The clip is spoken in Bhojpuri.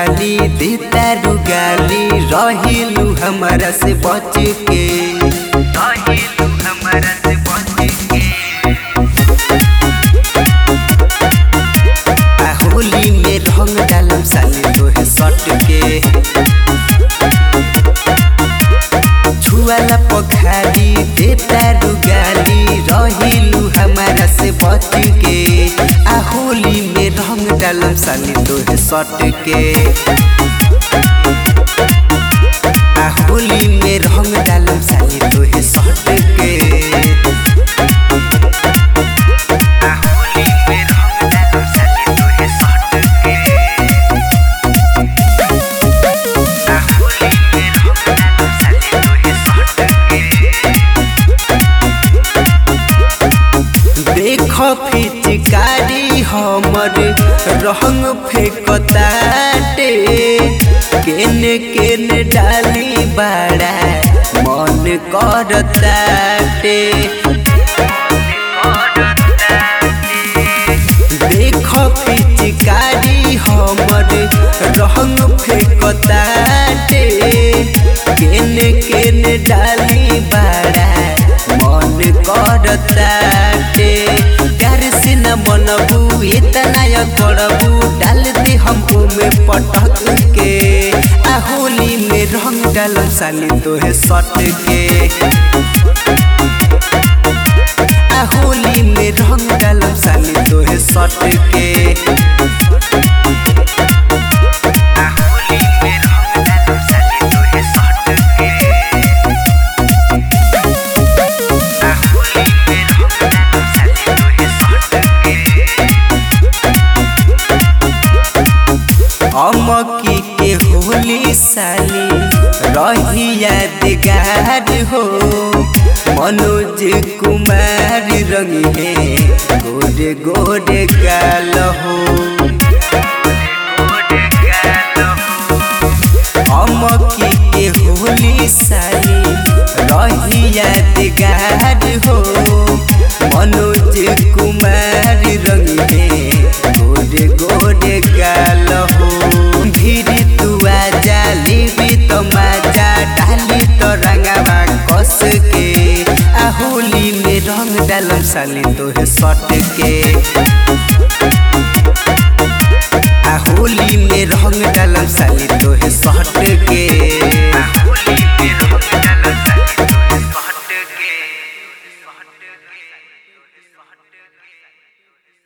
खाली देता रुगाली रहिलू हमारा से बच के रहिलू हमारा से बच के आ होली में रंग डालम साली तोहे सट के छुआला पखाली देता रुगाली रहिलू हमारा से बच के आ होली में रंग डालम साली तोहे सट के आ होली में रंग डालम साली तोहे सट के आ होली में रंग डालम साली तोहे सट के आ होली में रंग डालम साली तोहे सट के देख फिचकारी हमर रंग फेंकताटे केने केने डाली बाड़ा मन करताटे देख फिचकारी हमर रंग फेंकताटे केने केने डाली बाड़ा मन करताटे प्यार से न मनबू इतना या करबू डाल दे हमको में पटक के आ होली में रंग डालम साली तोहे सट के आ होली में रंग डालम साली तोहे सट के आ होली में रंग डालम साली तोहे सट के आ होली में रंग डालम साली तोहे सट के अमकी के होली साली रही यादगार हो मनोज कुमार रंग है गोरे गोरे गाल हो अमकी के होली साली रही यादगार हो मनोज कुमार रंग है गोरे गोरे गाल हो भीड़ तू आजा लेबी तो मजा डाली तो रंगवा कस के आ होली में रंग डालम साली तोहे सट के आ होली में रंग डालम साली तोहे सट के